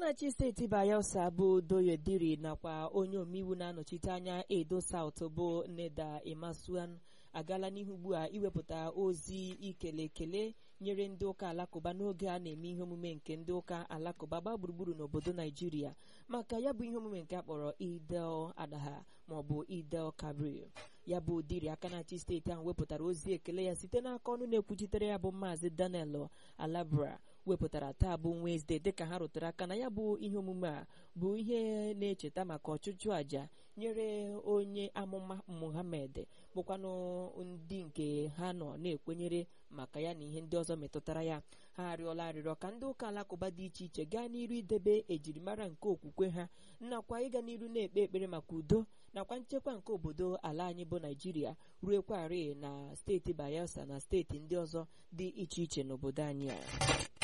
na-achị steeti bayelsa bụ doyediri nakwa onye omeiwu na-anọchite anya edo saut bụ neda imasuan agaala n'ihu ugbu a iwepụta ozi ikele ekele nyere ndị ụka alakụba n'oge a na-eme ihe omume nke ndị ụka alakụba gbaa gburugburu n'obodo naijiria maka ya bụ ihe omume nke a kpọrọ idel adaha maọbụ idel kabir ya bụ diri aka na-achị steeti ahụ wepụtara ozi ekele ya site n'aka ọnụ na-ekwuchitere ya bụ maazị daniel alabra wepụtara taa bụ Wenesde dịka ha rụtere aka na ya bụ ihe omume a bụ ihe na-echeta maka ọchụchụ àjà nyere onye amụma Muhammad bụkwanụ ndị nke ha nọ na-ekwenyere maka ya na ihe ndị ọzọ metụtara ya ha arịọla arịrịọ ka ndị ụka alakụba dị iche iche gaa n'iru idebe ejirimara nke okwukwe ha nakwa ịga n'iru na-ekpe ekpere maka udo nakwa nchekwa nke obodo ala anyị bụ Naijiria ruekwarị na steeti Bayelsa na steeti ndị ọzọ dị iche iche n'obodo anyị a